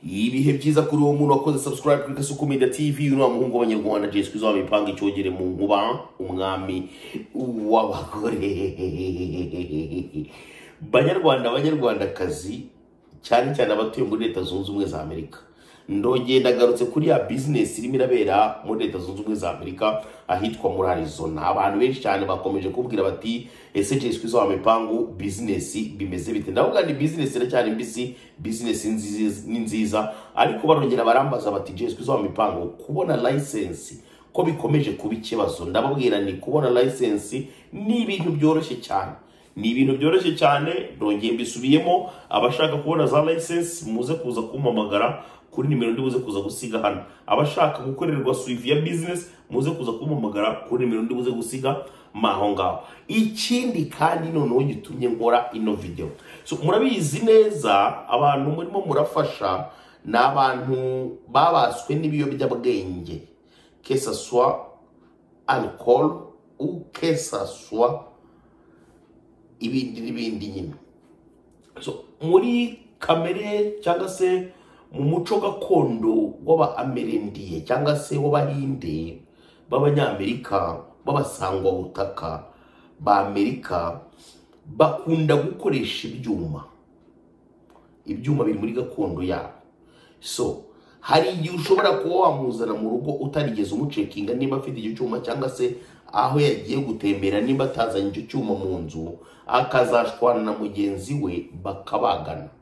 ibihe byiza kuri uwo muntu wakoze subscribe kuri kasuku media tv uriya muhungu w'abanyarwanda jesi kwiza wabipanga icyogere mu nkuba umwami w'abagore banyarwanda banyarwandakazi cyane cyane abatuye muri leta zunze ubumwe za amerika ndongeye ndagarutse kuri ya bizinesi irimo irabera muri leta zunze ubumwe za amerika ahitwa muri arizona abantu benshi cyane bakomeje kubwira bati ese jesi kwiza wamipangu bizinesi bimeze bite ndavuga ni bizinesi iracyari mbisi bizinesi nzizi- ni nziza ariko barongera barambaza bati jesi kwiza wamipangu kubona layisensi ko bikomeje kuba ikibazo ndababwira ni kubona layisensi ni ibintu byoroshye cyane ni ibintu byoroshye cyane ndongeye mbisubiyemo abashaka kubona za layisensi muze kuza kumpamagara kuri nimero ndi buze kuza gusiga hano abashaka gukorerwa swivi ya bizinesi muze kuza kumpamagara kuri nimero ndi buze gusiga maho ngaho ikindi kandi noneho gitumye nkora ino video so murabizi neza abantu murimo murafasha ni abantu babaswe n'ibiyobyabwenge kesaswa alcool ou que ça soit ibindi n'ibindi nyine so muri kamere cyangwa se mu muco gakondo w'abaamerendiye cyangwa se w'abahinde b'abanyamerika b'abasangwabutaka ba amerika bakunda gukoresha ibyuma ibyuma biri muri gakondo yabo so hari igihe ushobora kuba wamuzana mu rugo utarigeze umucekinga niba afite icyo cyuma cyangwa se aho yagiye gutembera niba atazanye icyo cyuma mu nzu akazashwana na mugenzi we bakabagana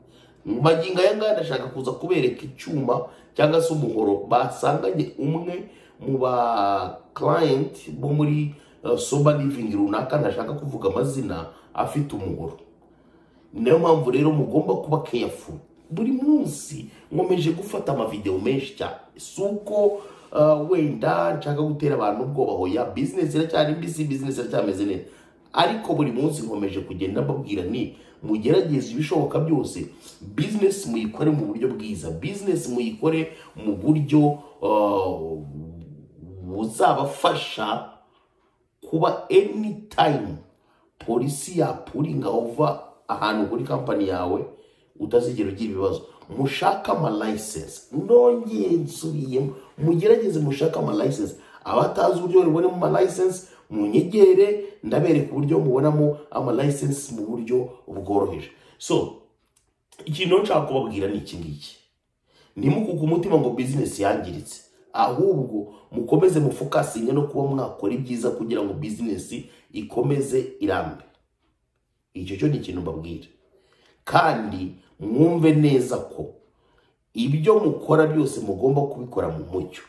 mu magingo aya ngaya ndashaka kuza kubereka icyuma cyangwa se umuhoro basanganye umwe mu ba client bo muri uh, sober living runaka ntashaka kuvuga amazina afite umuhoro niyo mpamvu rero mugomba kuba keyafu buri munsi nkomeje gufata amavideo menshi cyane si uko uh, wenda nshaka gutera abantu ubwoba hoya bizinesi iracyari mbisi bizinesi iracyameze neza ariko buri munsi nkomeje kugenda mbabwira ni mugerageze ibishoboka byose bizinesi muyikore mu buryo bwiza bizinesi muyikore mu buryo uh, buzabafasha kuba anytime polisi yapuringa ova ahantu kuri kampani yawe utazigera ugira ibibazo mushake amalayisensi nongeye nsubiyemo mugerageze mushake amalayisensi abatazi uburyo babibonemo amalayisensi munyegere ndabereka uburyo mubonamo amalayisensi mu buryo bworoheje so ikintu nshaka kubabwira ni iki ngiki ntimukuke umutima ngo bizinesi yangiritse ahubwo mukomeze mufokasinge no kuba mwakora ibyiza kugira ngo bizinesi ikomeze irambe icyo cyo ni ikintu mbabwira kandi mwumve neza ko ibyo mukora byose mugomba kubikora mu mucyo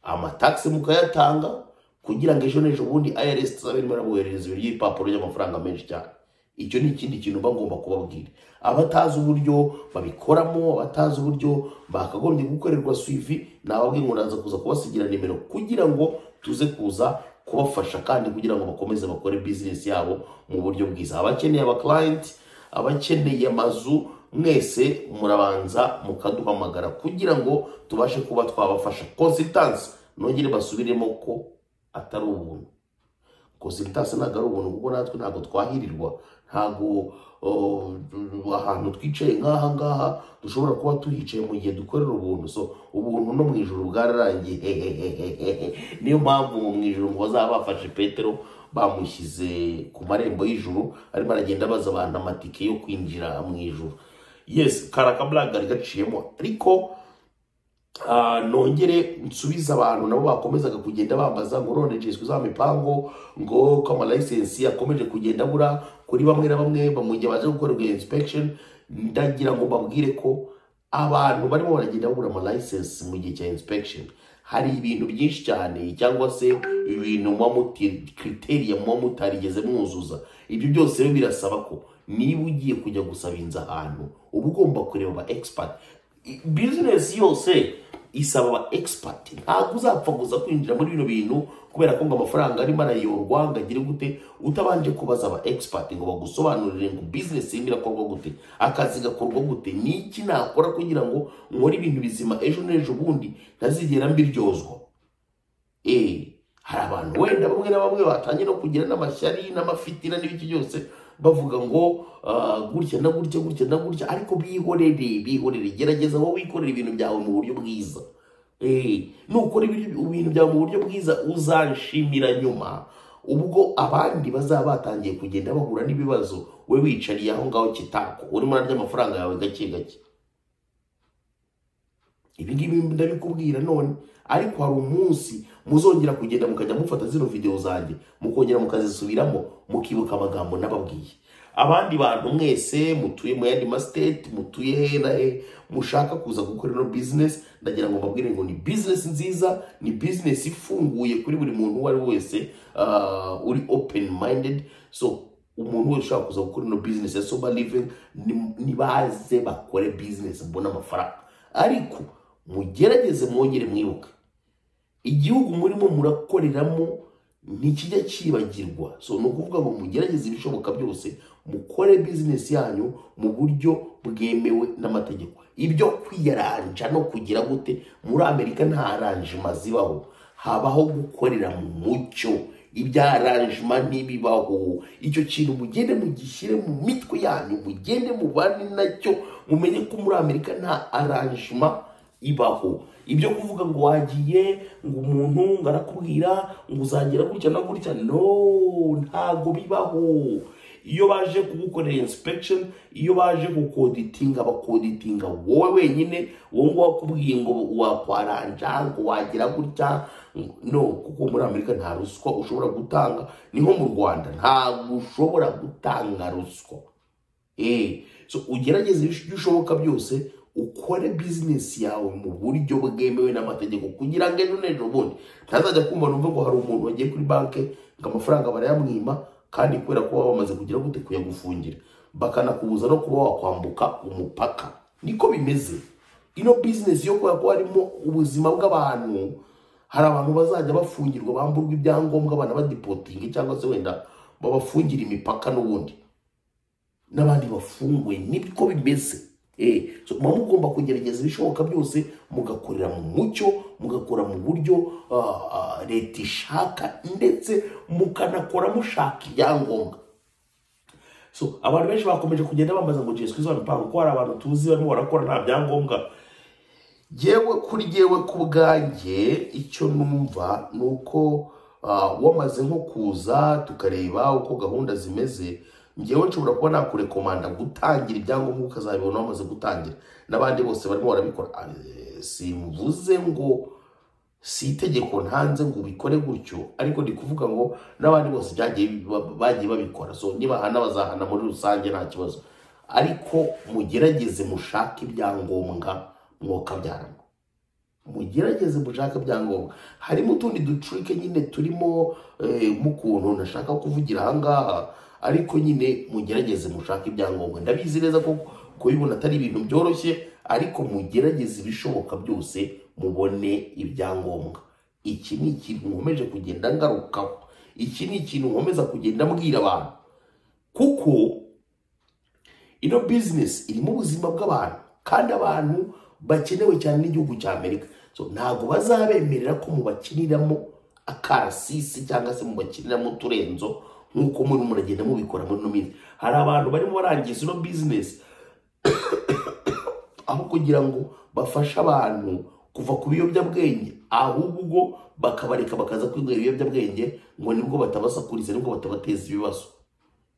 amatagisi mukayatanga kugira ngo ejo n'ejo bundi ayaresi tuzabe barimo boherereza ibiryo ibipapuro by'amafaranga menshi cyane icyo ni ikindi kintu mba ngomba kubabwira abatazi uburyo babikoramo abatazi uburyo bakagombye gukorerwa swivi nababwiye ngo ndaza kuza kubasigira nimero kugira ngo tuze kuza kubafasha kandi kugira ngo bakomeze bakore bizinesi yabo mu buryo bwiza abakeneye abaklayenti abakeneye amazu mwese murabanza mukaduhamagara kugira ngo tubashe kuba twabafasha konsitansi nongere basubiremo ko atari ubuntu konsitansi ntabwo ari ubuntu kuko natwe ntabwo twahirirwa ntabwo uh, ahantu twicaye nk'aha ngaha dushobora kuba tuhicaye mu gihe dukorera ubuntu so ubuntu no mu ijoro bwararangiye niyo mpamvu mu ijoro ngo bazaba bafashe petero bamushyize ku marembo y'ijuru arimo aragenda abaza abantu amatike yo kwinjira mu ijuru yes karakabura kari gaciyemo ariko Ah, nongere nsubize abantu nabo bakomezaga kugenda bambaza ngo none jiswe za mipango ngo ko amalayisensi yakomeje kugenda abura kuri bamwe na bamwe bamugiye baje gukorerwa iyo inspection ndagira ngo babwire ko abantu barimo baragenda babura amalayisensi mu gihe cya inspection hari ibintu byinshi cyane cyangwa se ibintu muba muti kriteriya muba mutarigeze mwuzuza ibyo byose rero birasaba ko niba ugiye kujya gusabinza ahantu uba ugomba kureba aba expert bizinesi yose isaba aba expert ntabwo uzapfa gusa kwinjira muri bino bintu kubera ko ngo amafaranga arimo arayorwa ngo agire gute utabanje kubaza aba expert ngo bagusobanurire ngo bizinesi irimo irakorwa gute akazi gakorwa gute ni iki nakora kugira ngo nkore ibintu bizima ejo n'ejo bundi ntazigera mbiryozwa Eh, hari abantu wenda bamwe na bamwe batangiye no kugira n'amashyari n'amafitina n'ibiki byose bavuga ngo ah, gutya na gutya gutya na gutya ariko bihorere bihorere gerageza wowe wikorere ibintu byawe mu buryo bwiza Eh, nukora ibiri- ibintu byawe mu buryo bwiza uzanshimira nyuma ubwo abandi bazaba batangiye kugenda bahura n'ibibazo we wicariye aho ngaho kitako urimo urarya amafaranga yawe gake gake ibi ngibi ndabikubwira none ariko hari umunsi muzongera kugenda mukajya mufata zino videwo zanjye mukongera mukazisubiramo mukibuka amagambo nababwiye abandi bantu mwese mutuye mu yandi masiteti mutuye hehe mushaka kuza gukora ino bizinesi ndagira ngo mbabwire ngo ni bizinesi nziza ni bizinesi ifunguye kuri buri muntu uwo ari we wese ah, uri openi mayindedi so umuntu wese ushaka kuza gukora ino bizinesi ya soba livingi nibaze bakore bizinesi mbone amafaranga ariko mugerageze mwongere mwibuke igihugu murimo murakoreramo ntikijya cyibagirwa so ni ukuvuga ngo mugerageze ibishoboka byose mukore bizinesi yanyu mu buryo bwemewe n'amategeko ibyo kwiyaranja no kugira gute muri amerika nta aranjima zibaho habaho gukorera mu mucyo ibyaranjima ntibibaho icyo kintu mugende mugishyire mu mitwe yanyu mugende mubane nacyo mumenye ko muri amerika nta aranjima ibaho ibyo kuvuga ngo wagiye ngo umuntu ngo arakubwira ngo uzagira gutya na gutya no ntago bibaho iyo baje kugukorera insipegisheni iyo baje kukoditinga bakoditinga wowe wenyine wowe ngo wakubwiye ngo wakwaranja ngo wagira gutya no kuko muri amerika nta ruswa ushobora gutanga ni nko mu rwanda ntabwo ushobora gutanga ruswa Eh, so ugerageze ibyo ushoboka byose ukore bizinesi yawe mu buryo bwemewe n'amategeko kugira ngo ejo n'ejo bundi ntazajya kumva numva ngo hari umuntu wagiye kuri banki ngo amafaranga barayamwima kandi kubera ko baba bamaze kugira gute kuyagufungira bakanakubuza no kuba wakwambuka umupaka niko bimeze ino bizinesi yo kubera ko harimo ubuzima bw'abantu hari abantu bazajya bafungirwa bamburwa ibyangombwa banabadipotinge cyangwa se wenda babafungira imipaka n'ubundi n'abandi bafunguye nibwo bimeze Eh, so muba mugomba kugerageza ibishoboka byose mugakorera mu mucyo mugakora mu buryo ah, ah, leta ishaka ndetse mukanakora mushaka ibyangombwa so abantu benshi bakomeje kugenda bambaza ngo jesu kristo bamupanga ko hari abantu tuzi barimo barakora nta byangombwa yewe kuri yewe ku bwanjye icyo numva ni uko ah, wamaze nko kuza tukareba uko gahunda zimeze ngewe nshobora kuba nakurekomanda gutangira ibyangombwa ukazabibona wamaze gutangira n'abandi bose barimo barabikora Ah, simvuze ngo si itegeko ntanze ngo ubikore gutyo ariko ndi kuvuga ngo n'abandi bose byagiye ba- bagiye babikora so nibahana bazahana muri rusange nta kibazo ariko mugerageze mushake ibyangombwa mwokabyarana mugerageze mushake ibyangombwa harimo utundi ducurike nyine turimo eh, mu kuntu ntashaka kuvugira ahangaha ariko nyine mugerageze mushake ibyangombwa ndabizi neza ko kubibona atari ibintu byoroshye ariko mugerageze ibishoboka byose mubone ibyangombwa iki ni ikintu nkomeje kugenda ngarukaho iki ni ikintu nkomeza kugenda mbwira abantu kuko ino bizinesi irimo ubuzima bw'abantu kandi abantu bakenewe cyane n'igihugu cya amerika so ntabwo bazabemerera ko mubakiniramo akarasisi cyangwa se mubakiniramo uturenzo nk'uko muri muragenda mubikora muri ino minsi hari abantu barimo barangiza ino bizinesi aho kugira ngo bafashe abantu kuva ku biyobyabwenge ahubwo bakabareka bakaza kwinywera ibiyobyabwenge ngo nibwo batabasakuriza nibwo batabateza ibibazo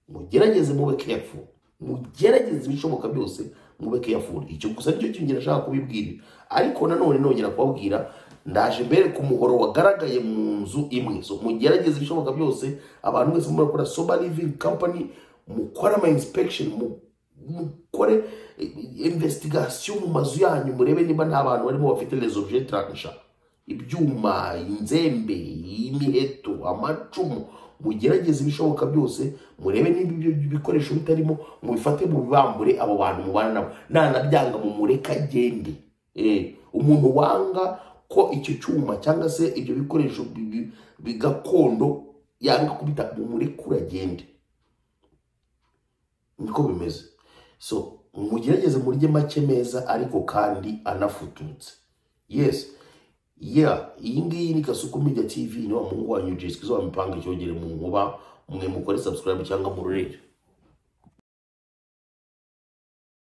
mugerageze mube kefu mugerageze ibishoboka byose mube kefu icyo gusa nicyo kintu nashaka kubibwira ariko nanone nongera kubabwira ndaje mbere ku muhoro wagaragaye mu nzu imwe so mugerageze ibishoboka byose abantu mwese murakora soba livingi kampani mukore ama inspekisheni mukore investigasiyo mu mazu yanyu murebe niba nta bantu barimo bafite rezo bjetaranisha ibyuma inzembe imiheto amacumu mugerageze ibishoboka byose murebe niba ibyo bikoresho bitarimo mubifate mubibambure abo bantu mubana nabo nanabyanga mumureke agende Eh, umuntu wanga ko icyo cyuma cyangwa se ibyo bikoresho bi- bi- bi- gakondo yanga kubita mumureke uragende niko bimeze so mugerageze murye make meza ariko kandi anafututse yes yeah iyi ngiyi ni kasuku media tv niwa muhungu wanyu jesikizwa mipanga icyongere mu nkuba mwe mukore subscribe cyangwa mururire